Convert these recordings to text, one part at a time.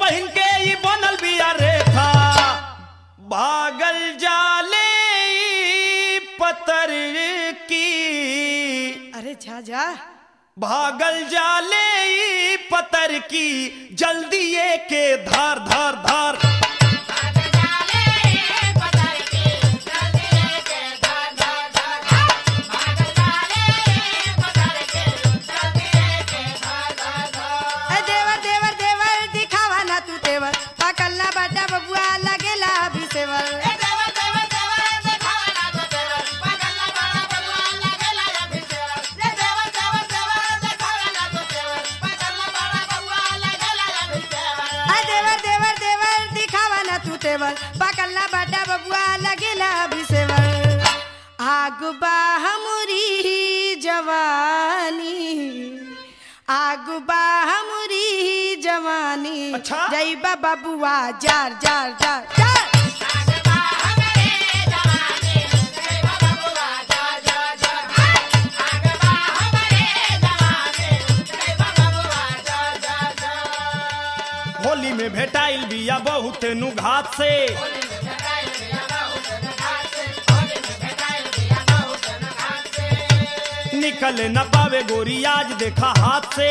पहिन के ई बनल बिया रेखा भागल जाले ई पतर की अरे जा जा भागल जाले ई पतर की जल्दी ये के धार धार धार ए देवर देवर देवर दिखावा ना तू तेवर पाकल ना बाटा बबुआ लगेला अभी सेवर ए देवर देवर देवर दिखावा ना तू तेवर पाकल ना बाटा बबुआ लगेला अभी सेवर आग बा हमरी जवानी आग बा हमरी जवानी अच्छा? जईबा बबुआ जार जार जार जार होली में भेटाइल बिया बहुत नु घात से निकल न पावे गोरी आज देखा हाथ से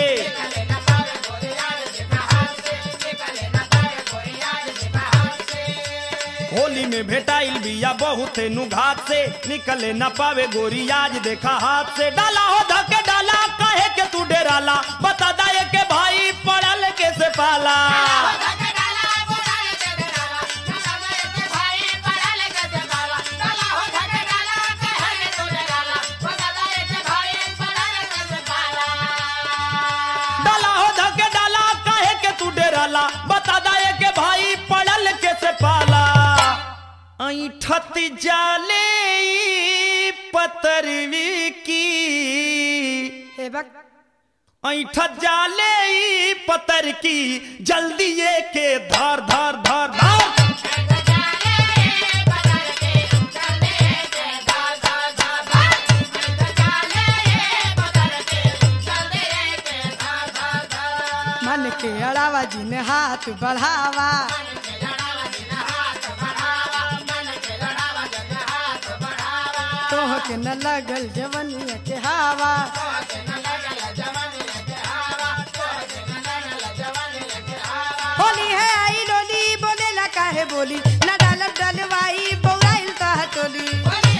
होली में भेटाइल बिया बहुत नु घात से निकले न पावे गोरी आज देखा हाथ से डाला हो धके डाला कहे के तू डेराला बता दाए के भाई पड़ल के से पाला डाला हो धके डाला कहे के तू डेराला बता दाए के भाई पड़ल के से पाला ऐठत जाले ई पतरवी की हे बक ऐठत जाले ई पतर की जल्दी ये के धार धार धार धार मन के अड़ावा जिन हाथ बढ़ावा तोह के न लगल जवनिया के हवा होली है आई लोली बोलेला काहे बोली न डालब डलवाई बौराइल तह टोली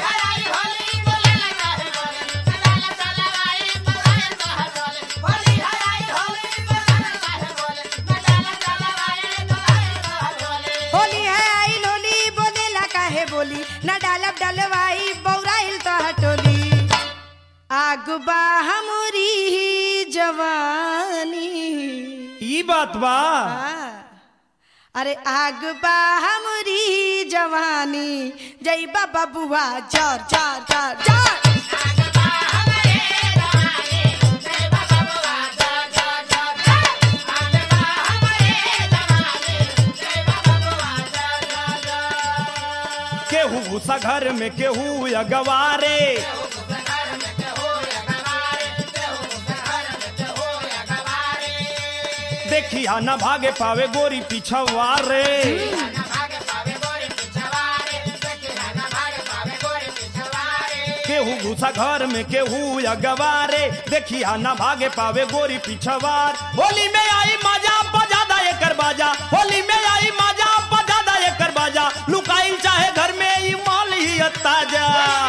होली है आई लोली बोलेला काहे बोली न डालब डलवाई बौराइल तह टोली आग बा हमरी जवानी ई बात बा आ, अरे आग बा हमरी जवानी जईबा बबुआ जार जार जार जार केहू घुसा घर में केहू अगवारे देखिया न भागे पावे गोरी पिछवारे केहू घुसा घर में केहू अगवारे देखिया न भागे पावे गोरी पिछवार होली में आई मजा बजा दा एकर बाजा होली में आई मजा बजा दा एकर बाजा लुकाइल चाहे घर में ई माल ही ताजा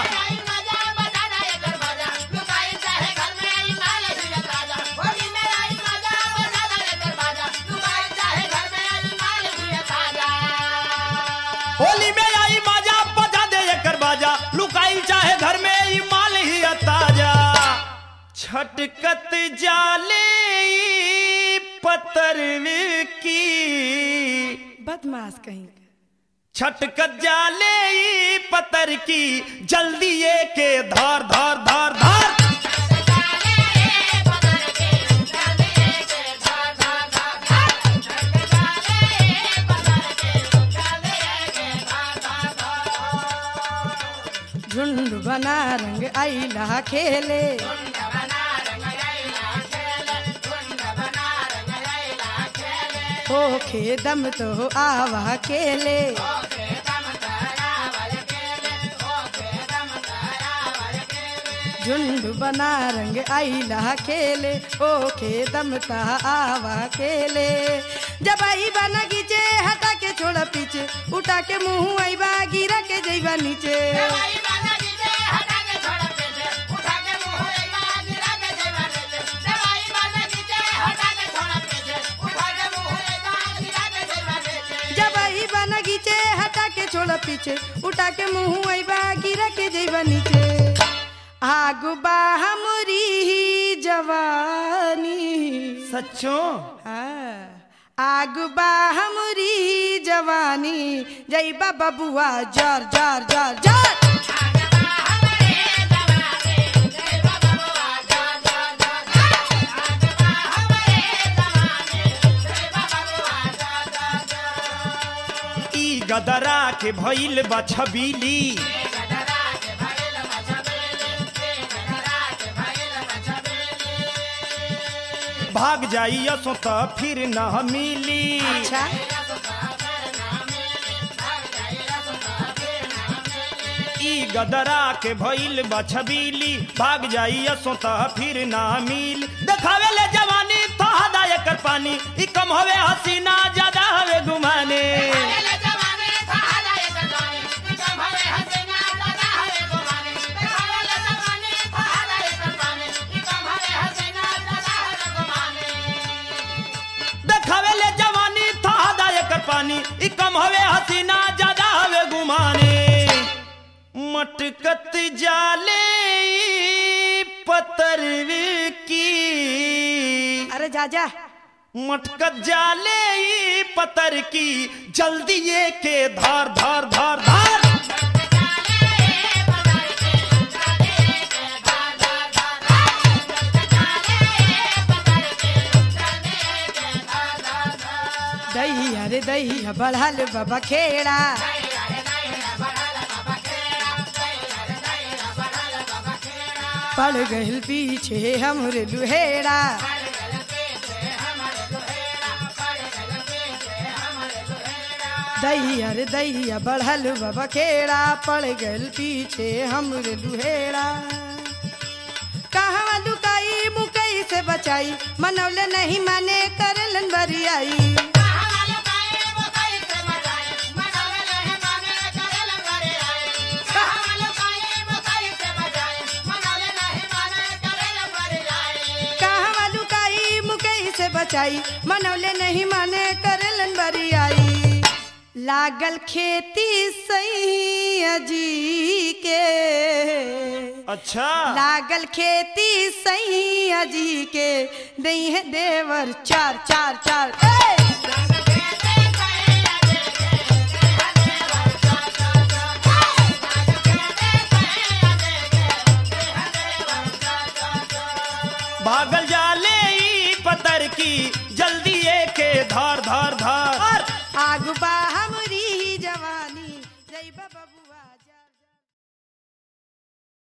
होली में आई मजा बजा दे एकर बाजा लुकाइल चाहे घर में ई माल ही ताजा छटकत जाले ई पतरवी की बदमाश कहीं का। छटकत जाले ई पतर की जल्दी ये के धार धार धार धार झुंड बना रंग आईला खेले होखे दम तो आवा केले झुंड बना रंग आईला खेले ओखे दम ता आवा खेले जब आई बना गीचे हटा के छोड़ पीछे उठा के मुंह आईबा गिरा के जईबा नीचे जब आई बना गीचे हटा के छोड़ पीछे उठा के मुंह आईबा गिरा के जईबा नीचे आगु बा हमरी जवानी सच्चो हाँ, आगु बा हमरी जवानी जईबा बबुआ जर जर जर जर ई गदरा के भइल बा छबीली भाग जाई असो त फिर न मिली अच्छा ई गदरा के भइल बा छबीली भाग जाई असो त फिर न मिल देखावे ले जवानी तो हदा एकर पानी ई कम हवे हसीना ज्यादा हवे गुमाने देखावे ले जवानी तो हदा एकर पानी ई कम हवे हसीना ज्यादा हवे गुमाने मटकत जाले ई पतरवे की अरे जा जा मटकत जाले ई पतर की जल्दी ये के धार धार धार धार दही अरे दही बढ़ल बाबा खेड़ा पड़ गइल पीछे हमरे लुहेड़ा दही अरे दही बढ़ल बाबा खेड़ा पड़ गइल पीछे हमरे लुहेड़ा कहवा लुकाई मुकई से बचाई मनौले नहीं माने करलन बरियाई कहवा लुकाई मुकई से बचाई मनौले नहीं माने करलन बरियाई लागल खेती सही अजी के अच्छा लागल खेती सही अजी के दई है देवर चार चार चार ए! भागल जाले ई पतर की जल्दी ये के धार धार धार आगु बा हमरी जवानी जय बबू